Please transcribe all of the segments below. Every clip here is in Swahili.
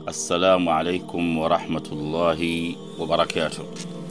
assalamu alaikum warahmatullahi wabarakatuh.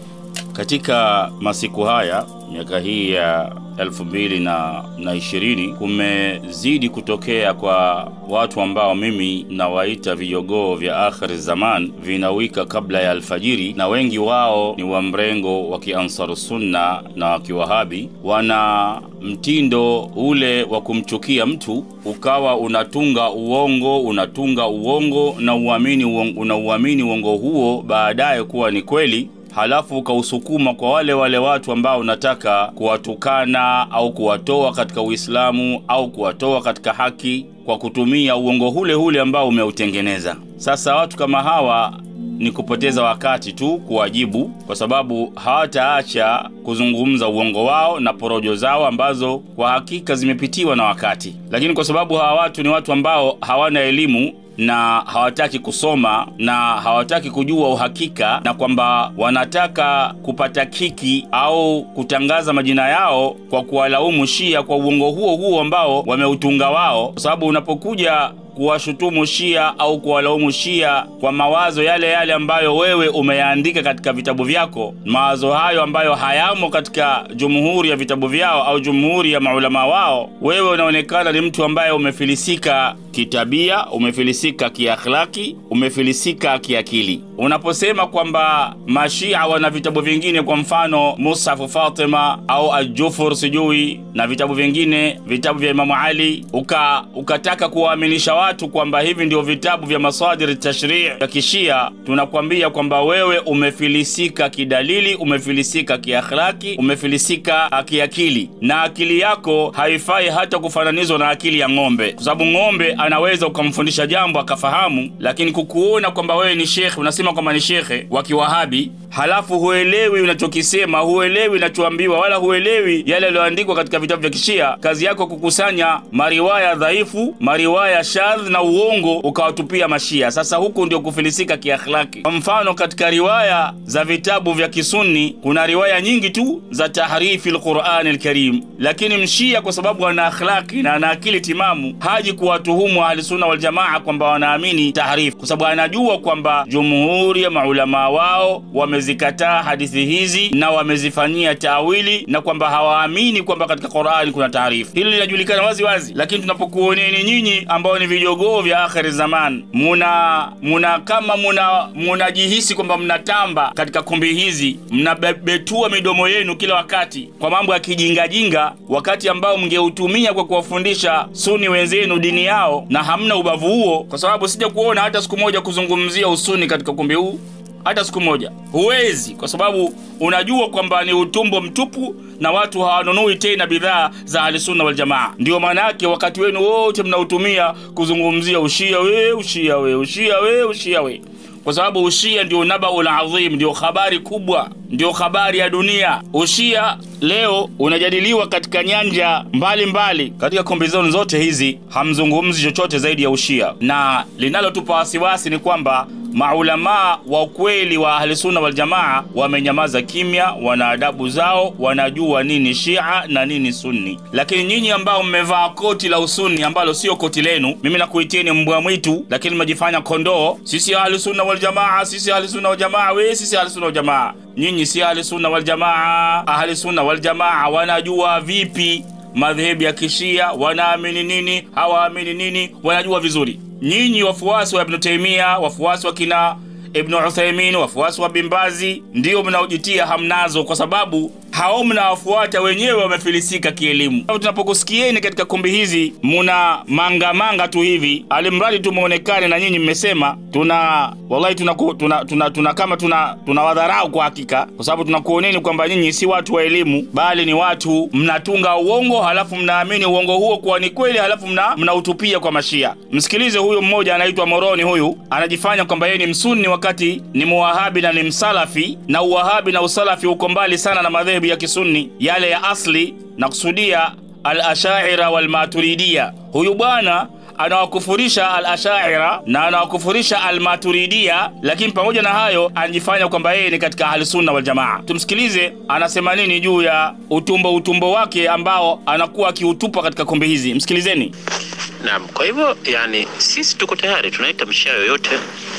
Katika masiku haya miaka hii ya elfu mbili na, na ishirini kumezidi kutokea kwa watu ambao mimi nawaita vijogoo vya akhiri zaman vinawika kabla ya alfajiri, na wengi wao ni wa mrengo wa kiansaru sunna na wa kiwahabi. Wana mtindo ule wa kumchukia mtu, ukawa unatunga uongo unatunga uongo na uamini uongo, unauamini uongo huo baadaye kuwa ni kweli halafu ukausukuma kwa wale wale watu ambao unataka kuwatukana au kuwatoa katika Uislamu au kuwatoa katika haki kwa kutumia uongo hule hule ambao umeutengeneza. Sasa watu kama hawa ni kupoteza wakati tu kuwajibu, kwa sababu hawataacha kuzungumza uongo wao na porojo zao ambazo kwa hakika zimepitiwa na wakati. Lakini kwa sababu hawa watu ni watu ambao hawana elimu na hawataki kusoma na hawataki kujua uhakika, na kwamba wanataka kupata kiki au kutangaza majina yao kwa kuwalaumu Shia kwa uongo huo huo ambao wameutunga wao, kwa sababu unapokuja kuwashutumu Shia au kuwalaumu Shia kwa mawazo yale yale ambayo wewe umeyaandika katika vitabu vyako, mawazo hayo ambayo hayamo katika jumhuri ya vitabu vyao au jumhuri ya maulama wao, wewe unaonekana ni mtu ambaye umefilisika kitabia, umefilisika kiakhlaki, umefilisika kiakili. Unaposema kwamba mashia wana vitabu vingine, kwa mfano Mushafu Fatima au Ajufur sijui na vitabu vingine, vitabu vya Imamu Ali, uka ukataka kuwaaminisha watu kwamba hivi ndio vitabu vya masadiri tashrii ya kishia, tunakwambia kwamba wewe umefilisika kidalili, umefilisika kiakhlaki, umefilisika kiakili, na akili yako haifai hata kufananizwa na akili ya ng'ombe, kwa sababu ng'ombe anaweza ukamfundisha jambo akafahamu, lakini kukuona kwamba wewe ni shekhe, unasema kwamba ni shekhe wa kiwahabi, halafu huelewi unachokisema, huelewi unachoambiwa, wala huelewi yale yaliyoandikwa katika vitabu vya kishia. Kazi yako kukusanya mariwaya dhaifu, mariwaya shadh na uongo, ukawatupia mashia. Sasa huku ndio kufilisika kiakhlaki. Kwa mfano, katika riwaya za vitabu vya kisunni kuna riwaya nyingi tu za tahrifi lqurani lkarim, lakini mshia kwa sababu ana akhlaki na ana akili timamu haji kuwatuhumu ahlisunna waljamaa kwamba wanaamini tahrifu, kwa sababu anajua kwamba jumhuri ya maulamaa wao wamezikataa hadithi hizi na wamezifanyia tawili na kwamba hawaamini kwamba katika Qur'ani kuna tahrifu. Hili linajulikana wazi wazi, lakini tunapokuoneni nyinyi ambao ni vijogoo vya akhiri zaman, muna muna kama muna munajihisi kwamba mnatamba katika kumbi hizi, mnabetua midomo yenu kila wakati kwa mambo ya kijingajinga, wakati ambao mngeutumia kwa kuwafundisha suni wenzenu dini yao, na hamna ubavu huo, kwa sababu sija kuona hata siku moja kuzungumzia usuni katika ukumbi huu hata siku moja huwezi, kwa sababu unajua kwamba ni utumbo mtupu na watu hawanunui tena bidhaa za ahlisunna waljamaa. Ndiyo maana yake wakati wenu wote mnautumia kuzungumzia ushia we, ushia we, ushia we, ushia we, kwa sababu ushia ndio nabaul adhim, ndio habari kubwa, ndio habari ya dunia. Ushia leo unajadiliwa katika nyanja mbalimbali mbali. Katika kombe zenu zote hizi hamzungumzi chochote zaidi ya ushia, na linalotupa wasiwasi ni kwamba maulamaa wa ukweli wa ahlisunna waljamaa wamenyamaza kimya, wana adabu zao, wanajua nini shia na nini sunni. Lakini nyinyi ambao mmevaa koti la usuni ambalo sio koti lenu, mimi nakuitieni mbwa mwitu, lakini mmejifanya kondoo. Sisi ahlisunna waljamaa, sisi ahlisunna waljamaa, we sisi ahlisunna waljamaa. Nyinyi si ahlisunna waljamaa. Ahlisunna waljamaa wanajua vipi madhehebu ya kishia, wanaamini nini, hawaamini nini, wanajua vizuri. Nyinyi wafuasi wa Ibnu Taimia, wafuasi wa kina Ibnu Uthaimin, wafuasi wa Bimbazi, ndiyo mnaojitia hamnazo, kwa sababu hao mnawafuata wenyewe wamefilisika kielimu. Tunapokusikieni katika kumbi hizi muna mangamanga tu hivi, alimradi tu muonekane na nyinyi mmesema tuna wallahi tuna, tuna, tuna, tuna kama tuna tunawadharau kwa hakika, kwa sababu tunakuoneni kwamba nyinyi si watu wa elimu, bali ni watu mnatunga uongo, halafu mnaamini uongo huo kuwa ni kweli, halafu mna mnautupia kwa Mashia. Msikilize huyu mmoja anaitwa Moroni, huyu anajifanya kwamba yeye ni msunni wakati ni muwahabi na ni msalafi, na uwahabi na usalafi uko mbali sana na madhehebu ya kisunni yale ya asli, na kusudia al-ashaira wal-maturidia. Huyu bwana anawakufurisha al-ashaira na anawakufurisha al-maturidia, lakini pamoja na hayo anajifanya kwamba yeye ni katika ahlusunna wal jamaa. Tumsikilize anasema nini juu ya utumbo utumbo wake ambao anakuwa akiutupa katika kombe hizi. Msikilizeni. Naam, kwa hivyo yani sisi tuko tayari, tunaita mshia yoyote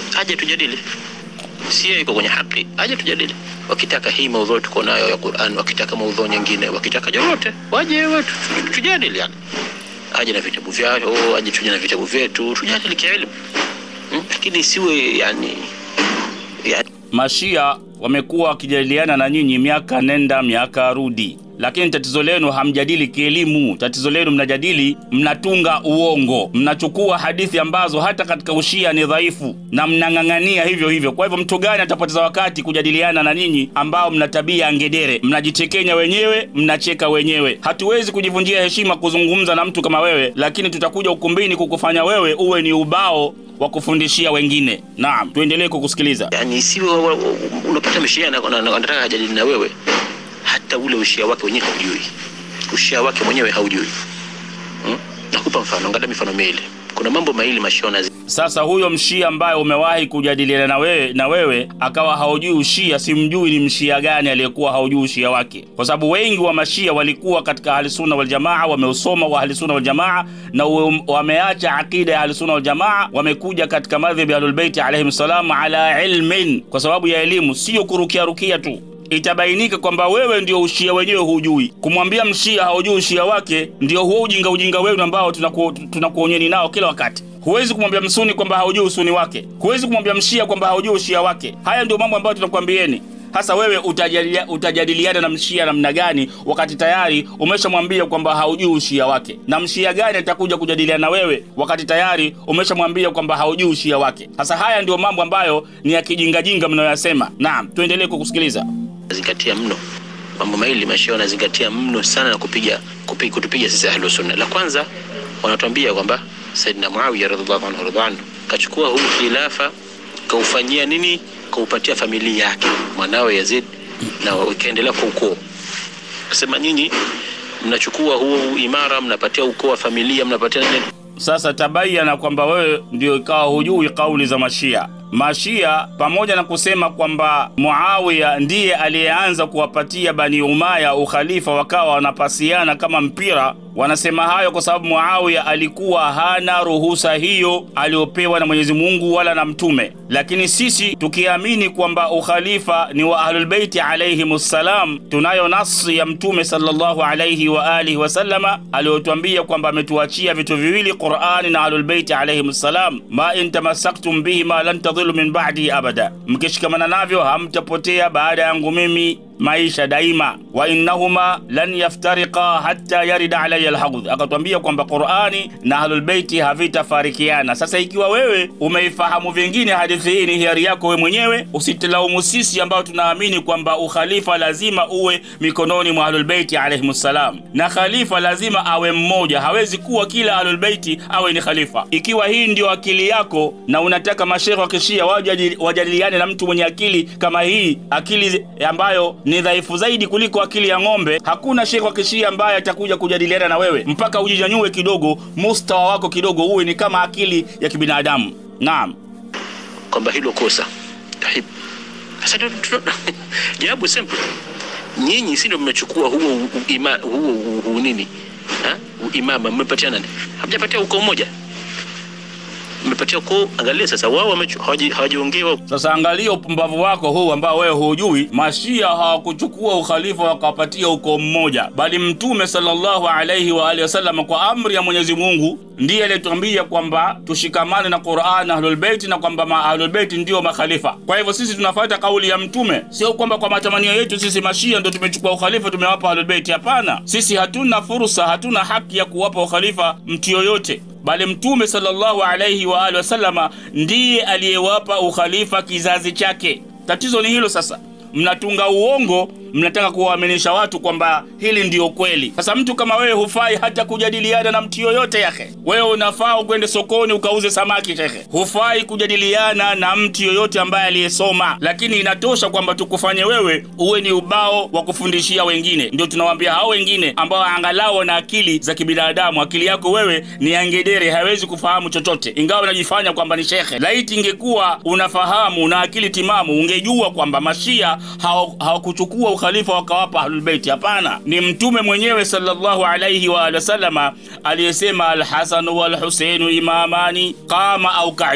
aje tujadili si yeye iko kwenye haki aje tujadili wakitaka hii maudhui tuko nayo ya Qur'an wakitaka maudhui nyingine wakitaka lolote waje watu tu- tujadili yani aje na vitabu vyao aje tuje na vitabu vyetu tujadili kielimu hmm? lakini siwe yani, yani Mashia wamekuwa wakijadiliana na nyinyi miaka nenda miaka rudi, lakini tatizo lenu hamjadili kielimu. Tatizo lenu mnajadili, mnatunga uongo, mnachukua hadithi ambazo hata katika ushia ni dhaifu na mnang'ang'ania hivyo hivyo. Kwa hivyo mtu gani atapoteza wakati kujadiliana na nyinyi ambao mna tabia ya ngedere? Mnajitekenya wenyewe, mnacheka wenyewe. Hatuwezi kujivunjia heshima kuzungumza na mtu kama wewe, lakini tutakuja ukumbini kukufanya wewe uwe ni ubao wa kufundishia wengine. Naam, tuendelee kukusikiliza. yani isiwe wa- wa- unapata mshia na- na- na- anataka ajadili na wewe hata ule ushia wake wenyewe haujui ushia wake mwenyewe haujui hmm? nakupa mfano angalia mifano miwili kuna mambo mawili mashia wanazi Sasa huyo mshia ambaye umewahi kujadiliana na wewe, na wewe akawa haujui ushia, simjui ni mshia gani aliyekuwa haujui ushia wake, kwa sababu wengi wa mashia walikuwa katika ahlisunna waljamaa, wameusoma wa ahlisunna waljamaa na uwe- wameacha aqida ya ahlisunna waljamaa, wamekuja katika madhhabi ya ahlulbeiti alaihim salam ala ilmin, kwa sababu ya elimu, sio kurukiarukia tu itabainika kwamba wewe ndio ushia wenyewe hujui. Kumwambia mshia haujui ushia wake, ndio huo ujinga ujinga wenu ambao tunaku- tunakuonyeni nao kila wakati. Huwezi kumwambia msuni kwamba haujui usuni wake, huwezi kumwambia mshia kwamba haujui ushia wake. Haya ndio mambo ambayo tunakwambieni. Hasa wewe utajadilia, utajadiliana na mshia namna gani wakati tayari umeshamwambia kwamba haujui ushia wake? Na mshia gani atakuja kujadiliana na wewe wakati tayari umeshamwambia kwamba haujui ushia wake? Sasa haya ndio mambo ambayo ni ya kijingajinga mnayoyasema. Naam, tuendelee kukusikiliza. zingatia mno mambo mawili mashia wanazingatia mno sana na kupiga, kupiga kutupiga sisi ahlu sunna la kwanza wanatuambia kwamba saidina muawiya radhiallahu anhu radhiallahu anhu kachukua huu khilafa kaufanyia nini kaupatia familia yake mwanawe yazid na ikaendelea kwa ukoo kasema nyinyi mnachukua huo imara mnapatia ukoo wa familia mnapatia nini Sasa tabayana kwamba wewe ndio ikawa hujui kauli za Mashia. Mashia pamoja na kusema kwamba Muawiya ndiye aliyeanza kuwapatia Bani Umaya ukhalifa, wakawa wanapasiana kama mpira. Wanasema hayo kwa sababu Muawiya alikuwa hana ruhusa hiyo aliyopewa na Mwenyezi Mungu wala na Mtume, lakini sisi tukiamini kwamba ukhalifa ni wa Ahlulbeiti alayhimussalam, tunayo nasi ya Mtume sallallahu alayhi wa alihi wasallama aliyotwambia kwamba ametuachia vitu viwili, Qurani na Ahlulbeiti alayhimussalam, ma in tamassaktum bihima lan tadhillu min ba'di abada, mkishikamana navyo hamtapotea baada yangu mimi maisha daima, wa innahuma lan yaftariqa hatta yarida alaya alhaudh. Akatwambia kwamba Qurani na Ahlulbeiti havitafarikiana. Sasa ikiwa wewe umeifahamu vingine hadithi hii, ni hiari yako wewe mwenyewe, usitilaumu sisi ambao tunaamini kwamba ukhalifa lazima uwe mikononi mwa Ahlulbeiti alayhimussalam, na khalifa lazima awe mmoja, hawezi kuwa kila Ahlulbeiti awe ni khalifa. Ikiwa hii ndio akili yako na unataka mashekhe wa kishia waje wajadiliane na mtu mwenye akili kama hii, akili ambayo ni dhaifu zaidi kuliko akili ya ng'ombe, hakuna shekhe wa kishia ambaye atakuja kujadiliana na wewe mpaka ujinyanyue kidogo, mustawa wako kidogo uwe ni kama akili ya kibinadamu. Naam. kwamba hilo kosa Tahib. Sasa tu- tu- jawabu simple nyinyi si ndio mmechukua huo u- u- ima, huo u- u- nini ha? U- imama mmepatia nani hamjapatia ukoo mmoja mmepatia ukoo angalia sasa wao wamechu- hawaji- hawajaongewa Sasa angalia upumbavu wako huu ambao wewe hujui. Mashia hawakuchukua ukhalifa wakawapatia ukoo mmoja, bali Mtume sallallahu alaihi wa alihi wasallam kwa amri ya Mwenyezi Mungu ndiye aliyetuambia kwamba tushikamane na Qur'an na Ahlul Bait na kwamba ma Ahlul Bait ndio makhalifa. Kwa hivyo sisi tunafuata kauli ya Mtume, sio kwamba kwa matamanio yetu sisi Mashia ndio tumechukua ukhalifa tumewapa Ahlul Bait. Hapana, sisi hatuna fursa, hatuna haki ya kuwapa ukhalifa mtu yoyote bali mtume sallallahu alaihi wa alihi wasallama ndiye aliyewapa ukhalifa kizazi chake. Tatizo ni hilo sasa, mnatunga uongo, mnataka kuwaaminisha watu kwamba hili ndiyo kweli. Sasa mtu kama wewe hufai hata kujadiliana na mtu yoyote yake. Wewe unafaa ukwende sokoni ukauze samaki shekhe, hufai kujadiliana na mtu yoyote ambaye aliyesoma, lakini inatosha kwamba tukufanye wewe uwe ni ubao wa kufundishia wengine. Ndio tunawaambia hao wengine ambao angalau wana akili za kibinadamu. Akili yako wewe ni angedere, hawezi kufahamu chochote, ingawa unajifanya kwamba ni shekhe. Laiti ingekuwa unafahamu na akili timamu, ungejua kwamba mashia hawa- hawakuchukua ukhalifa wakawapa ahlulbeiti. Hapana, ni mtume mwenyewe sallallahu alaihi wa alihi wasallama aliyesema alhasanu walhuseinu imamani qama au qaida.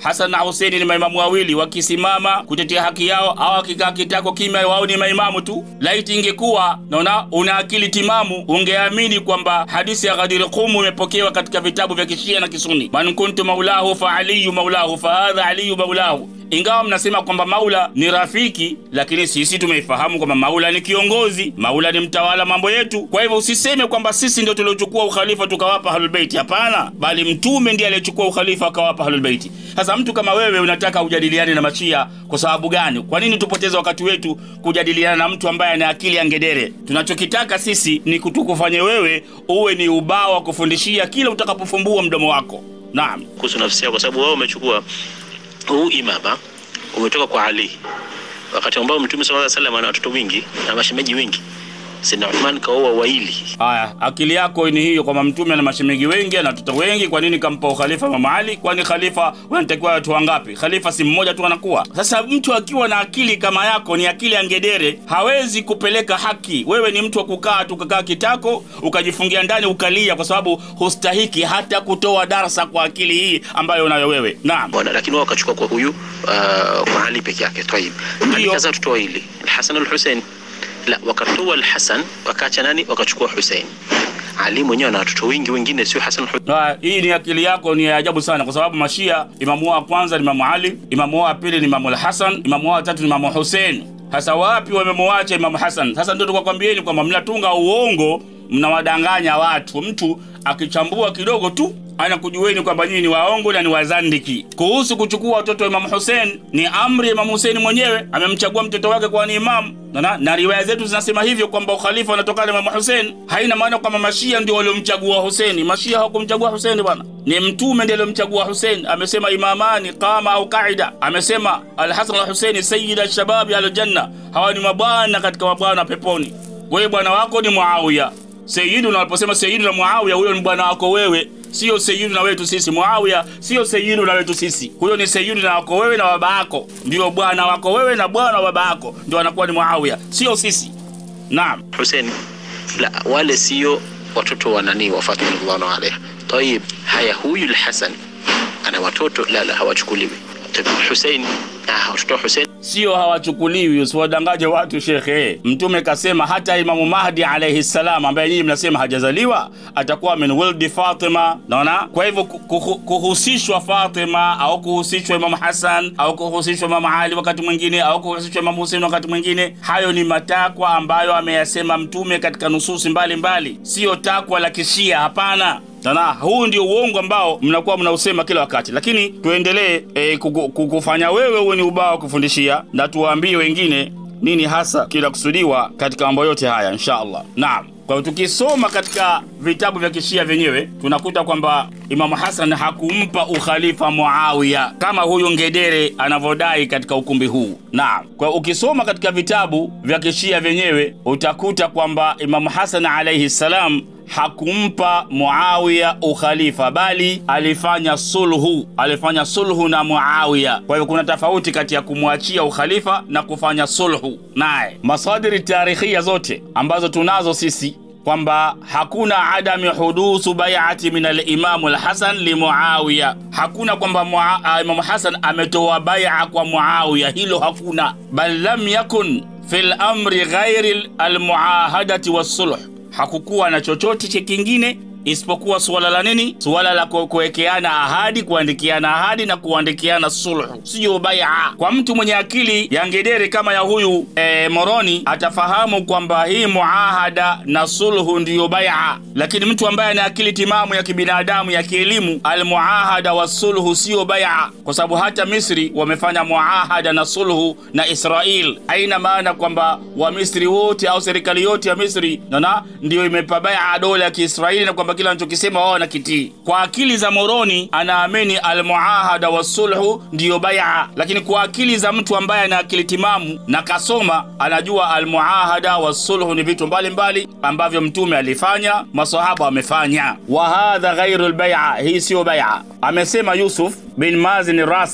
Hasan na Huseini ni maimamu wawili, wakisimama kutetea haki yao au wakikaa kitako kimya, wao ni maimamu tu. Laiti ingekuwa naona una akili timamu, ungeamini kwamba hadithi ya Ghadir Qum imepokewa katika vitabu vya Kishia na Kisuni, man kuntu maulahu fa aliyu maulahu fa hadha aliyu maulahu ingawa mnasema kwamba Maula ni rafiki, lakini sisi tumeifahamu kwamba Maula ni kiongozi, Maula ni mtawala mambo yetu. Kwa hivyo usiseme kwamba sisi ndio tuliochukua ukhalifa tukawapa Ahlulbeiti. Hapana, bali Mtume ndiye aliyechukua ukhalifa akawapa Ahlulbeiti. Sasa mtu kama wewe unataka ujadiliane na Mashia kwa sababu gani? Kwa nini tupoteze wakati wetu kujadiliana na mtu ambaye ana akili ya ngedere? Tunachokitaka sisi ni kutukufanye wewe uwe ni ubao wa kufundishia kila utakapofumbua mdomo wako. Naam, kuhusu nafsi yako, kwa sababu wao umechukua huu imama umetoka kwa Ali, wakati ambao Mtume sallallahu alaihi wasallam ana watoto wingi na mashemeji wengi. Sayyidina Uthman kaoa waili. Haya, akili yako ni hiyo kwamba mtume ana mashemegi wengi, ana watoto wengi. Kwa nini kampa ukhalifa Mama Ali? Kwani khalifa wanatakiwa watu wangapi? Khalifa si mmoja tu anakuwa. Sasa mtu akiwa na akili kama yako, ni akili ya ngedere, hawezi kupeleka haki. Wewe ni mtu wa kukaa tu, ukakaa kitako, ukajifungia ndani, ukalia, kwa sababu hustahiki hata kutoa darsa kwa akili hii ambayo unayo wewe. Naam. Bwana, lakini wao wakachukua kwa huyu uh, kwa Ali peke yake. Tayib, Ali Ndio. kaza watoto wawili, Al-Hasan al-Hussein. La, wakatoa Al-Hasan wakaacha nani? Wakachukua Hussein. Ali mwenyewe ana watoto wengi wengine, sio Hasan al-Hussein. Ah, hii ni akili yako ni ya ajabu sana, kwa sababu Mashia, imamu wao wa kwanza ni Imamu Ali, imamu wao wa pili ni Imamu Al-Hasan, imamu wao wa tatu ni Imamu Hussein. Sasa wapi wamemwacha Imamu Hasan? Sasa ndio tukakwambieni kwamba mnatunga uongo, mnawadanganya watu. Mtu akichambua kidogo tu anakujueni kwamba nyinyi ni waongo na ni wazandiki. Kuhusu kuchukua watoto wa Imamu Hussein, ni amri ya Imamu Hussein mwenyewe, amemchagua mtoto wake kuwa ni imamu na, na, na riwaya zetu zinasema hivyo kwamba ukhalifa unatokana na Imamu Hussein. Haina maana kwamba Mashia ndio waliomchagua Hussein. Mashia hawakumchagua Hussein bwana, ni Mtume ndiye aliyomchagua Hussein. Amesema imamani qama au qaida, amesema Alhasan al Huseini sayyida shababi aljanna, hawa ni mabwana katika mabwana peponi. Wewe bwana wako ni Muawiya Sayyiduna. Waliposema Sayyiduna Muawiya, huyo ni bwana wako wewe, sio Sayyiduna wetu sisi. Muawiya sio Sayyiduna wetu sisi, huyo ni Sayyiduna wako wewe na baba yako, ndio bwana wako wewe na bwana wa baba yako, ndio anakuwa ni Muawiya, sio sisi. Naam. Hussein. La, wale sio watoto wa nani wa Fatima radhiallahu anha. Tayib, haya huyu Al-Hasan ana watoto? La, la, hawachukuliwi. Tayib, Hussein, ah, watoto wa Hussein sio hawachukuliwi, usiwadangaje watu shekhe. Mtume kasema hata Imamu Mahdi alayhi salam, ambaye nyinyi mnasema hajazaliwa, atakuwa min wildi Fatima. Naona, kwa hivyo ku- ku- kuhusishwa Fatima au kuhusishwa Imamu Hasan au kuhusishwa Imamu Ali wakati mwingine au kuhusishwa Imamu Husein wakati mwingine, hayo ni matakwa ambayo ameyasema Mtume katika nususi mbalimbali, siyo takwa la kishia. Hapana. Sana, huu ndio uongo ambao mnakuwa mnausema kila wakati, lakini tuendelee e, kukufanya wewe uwe ni ubao wa kufundishia na tuwaambie wengine nini hasa kinakusudiwa katika mambo yote haya insha Allah. Naam. Kwa hiyo tukisoma katika vitabu vya kishia vyenyewe tunakuta kwamba Imamu Hasan hakumpa ukhalifa Muawiya kama huyu ngedere anavyodai katika ukumbi huu. Naam. Kwa hiyo ukisoma katika vitabu vya kishia vyenyewe utakuta kwamba Imamu Hasan alayhi salam hakumpa Muawiya ukhalifa bali alifanya sulhu, alifanya sulhu na Muawiya. Kwa hivyo kuna tofauti kati ya kumwachia ukhalifa na kufanya sulhu naye. Masadiri tarikhia zote ambazo tunazo sisi kwamba hakuna adami hudusu baiati min alimamu lhasan limuawiya, hakuna kwamba Mua- Imamu Hasan ametoa baia kwa Muawiya, hilo hakuna. Bal lam yakun fi lamri ghairi almuahadati wassulh hakukuwa na chochote che kingine isipokuwa suala la nini? Suala la ku- kuwekeana ahadi, kuandikiana ahadi na kuandikiana sulhu, siyo baia. Kwa mtu mwenye akili ya ngedere kama ya huyu e, Moroni atafahamu kwamba hii muahada na sulhu ndiyo baia, lakini mtu ambaye ana akili timamu ya kibinadamu ya kielimu, almuahada wa sulhu siyo baia, kwa sababu hata Misri wamefanya muahada na sulhu na Israel. Haina maana kwamba Wamisri wote au serikali yote ya Misri nana ndiyo imepa baia dola ya Kiisraeli na kwamba kila anachokisema wao wanakitii. Kwa akili za Moroni anaamini almuahada wa sulhu ndiyo baia, lakini kwa akili za mtu ambaye ana akili timamu na kasoma anajua almuahada wa sulhu ni vitu mbalimbali ambavyo Mtume alifanya, masahaba wamefanya. Wa hadha ghairu lbaia, hii siyo baia. Amesema Yusuf bin Mazin Rasibi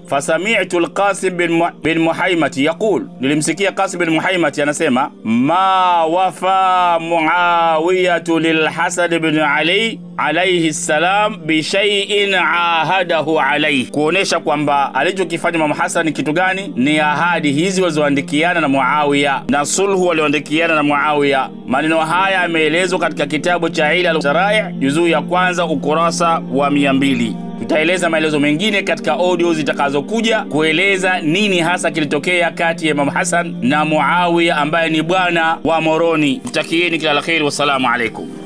fasami'tu al-Qasim bin, Mu bin Muhaimati yaqul, nilimsikia Qasim bin Muhaimati anasema ma wafa Muawiyatu lilhasan bin Ali alayhi salam bishaiin ahadahu alayhi, kuonesha kwamba alichokifanya Imam Hasan kitu gani? Ni ahadi hizi walizoandikiana na Muawiya na sulhu walioandikiana na Muawiya. Maneno haya yameelezwa katika kitabu cha Ila Sharai juzuu ya kwanza ukurasa wa mia mbili. Tutaeleza maelezo mengine katika audio zitakazokuja kueleza nini hasa kilitokea kati ya Imam Hasan na Muawiya ambaye ni bwana wa Moroni. Tutakieni kila la kheri, wassalamu alaikum.